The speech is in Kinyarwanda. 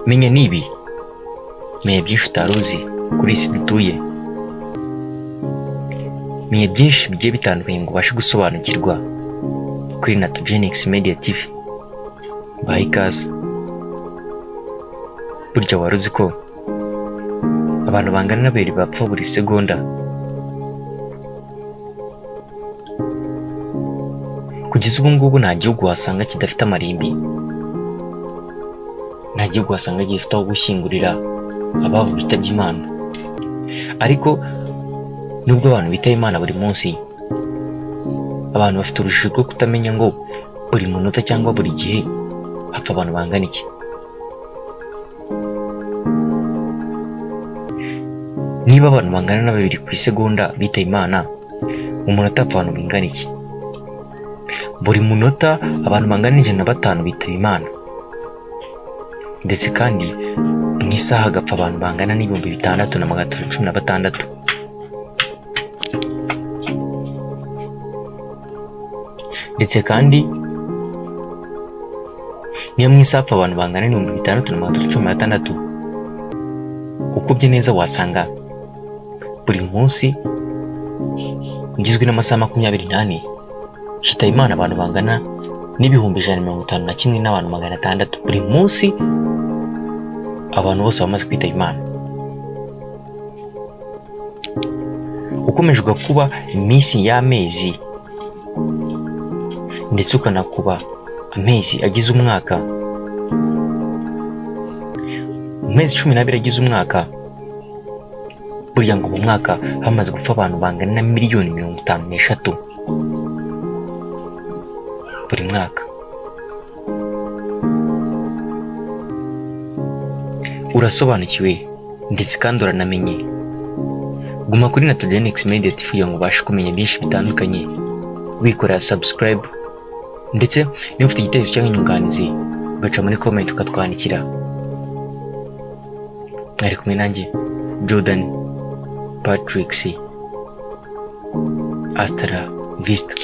menya ni ibi menya byinshi utari uzi kuri iyi si dutuye menya byinshi bigiye bitandukanye ngo ubashe gusobanukirwa kuri natugenix media tv baha ikaze burya wari uzi ko abantu bangana n'abiri bapfa buri segonda kugeza ubu ngubu nta gihugu wasanga kidafite amarimbi nta gihugu wasanga gifite aho gushyingurira ababo bitabye imana ariko nubwo abantu bitaba imana buri munsi abantu bafite urujijo rwo kutamenya ngo buri munota cyangwa buri gihe hapfa abantu bangana iki niba abantu bangana na babiri ku isegonda bitaye imana mu munota hapfa abantu bingana iki buri munota abantu bangana ijana na batanu bitaba imana ndetse kandi mu isaha hagapfa abantu bangana n'ibihumbi bitandatu na magana atatu cumi na batandatu ndetse kandi niyo mu isaha hapfa abantu bangana n'ibihumbi bitandatu na magana atatu cumi na batandatu ukubye neza wasanga buri munsi ugizwe n'amasaha makumyabiri n'ane shitaye imana abantu bangana n'ibihumbi ijana na mirongo itanu na kimwe n'abantu magana atandatu buri munsi abantu bose bamaze kwitaba imana ukomeje ugakuba iminsi y'amezi ndetse ukanakuba amezi agize umwaka mu mezi cumi n'abiri agize umwaka burya ngo mu mwaka hamaze gupfa abantu bangana na miliyoni mirongo itanu n'eshatu buri mwaka urasobanukiwe ndetse kandi uranamenye guma kuri natugenix media tv kugira ngo ubashe kumenya byinshi bitandukanye wikorera subscribe ndetse niba ufite igitekerezo cyangwa inyunganizi ugaca muri comment ukatwandikira mwari kumwe nanjye jordan patrick c astara vista